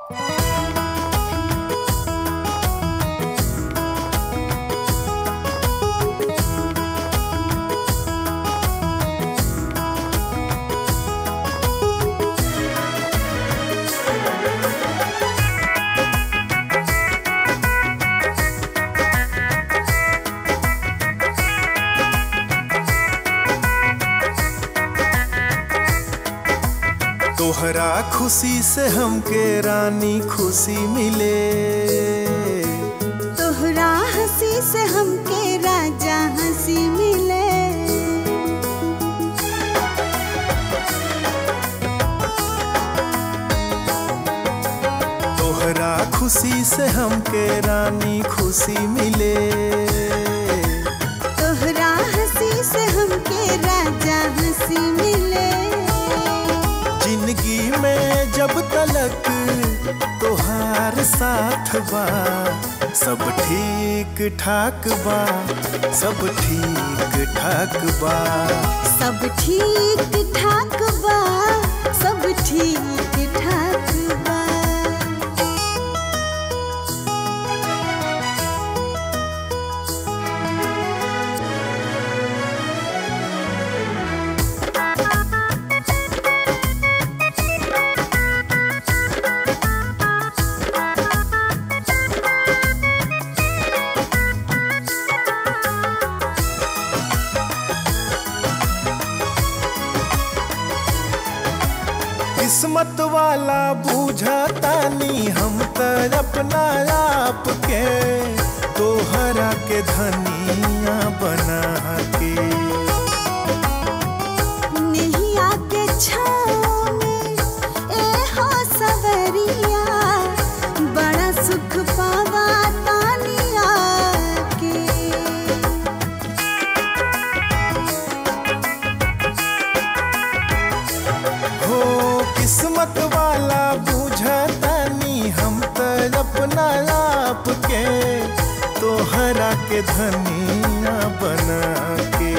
तोहरा खुशी से हमके रानी खुशी मिले तोहरा हंसी से हमके राजा हंसी मिले तोहरा खुशी से हमके रानी खुशी मिले तोहरा हंसी से हमके राजा हंसी मिले जिंदगी में जब तलक तोहार साथ बा सब ठीक ठाक बा सब ठीक ठाक बा सब ठीक ठाक बा सब ठीक ठाक बा किस्मत वाला बूझतानी हम त अपना आप के तोहरा के धनिया बना के नैया के छाँव में ए हो सवरिया बड़ा सुख पावा तानिया के हो किस्मत वाला बूझतानी हम त अपना आप के तोहरा के धनिया बना के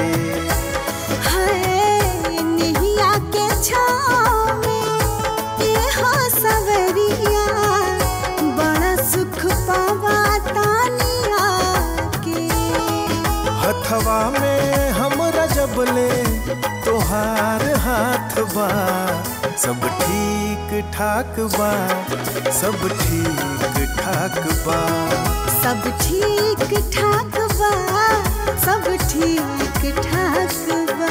हाय नैया के छाँव में ए हो सवरिया बड़ा सुख पावा तानिया के हथवा में हम रजबले तोहार हाथ बा सब ठीक ठाक बा सब ठीक ठाक बा सब ठीक ठाक बा सब ठीक ठाक बा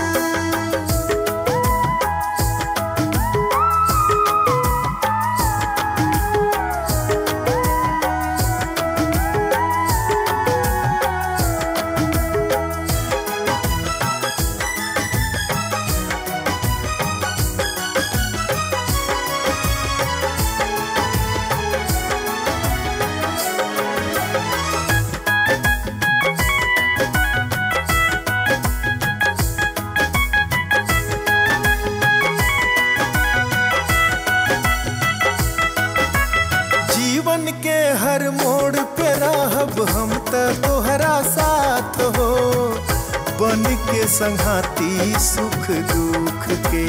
जीवन के हर मोड़ पे रहब हम त तोहरा साथ हो बन के संघाती सुख दुख के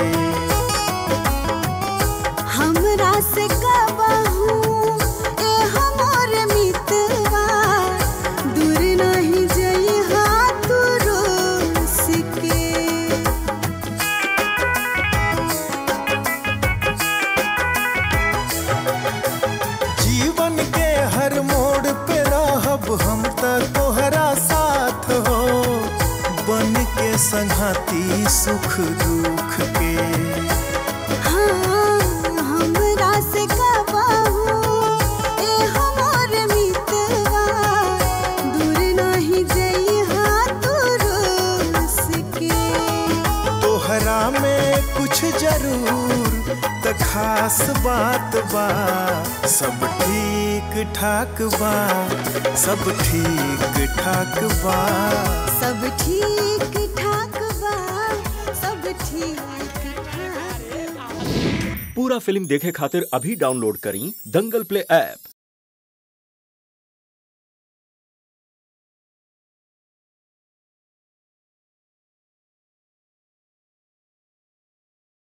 हमरा से कबहू ए हमर मितवा दूर नहीं जइहा तू रोस के जीवन के हर मोड़ पे रहब हम त तोहरा साथ हो बन के संघाती सुख दुख के हाँ हमरा से कबहू ए हमर मितवा दूर नहीं जइहा तू रोस के तोहरा में कुछ जरूर त खास बात बा सब ठीक ठाक बा सब ठीक ठाक बा सब ठीक ठाक बा सब ठीक ठाक बा पूरा फिल्म देखे खातिर अभी डाउनलोड करी दंगल प्ले ऐप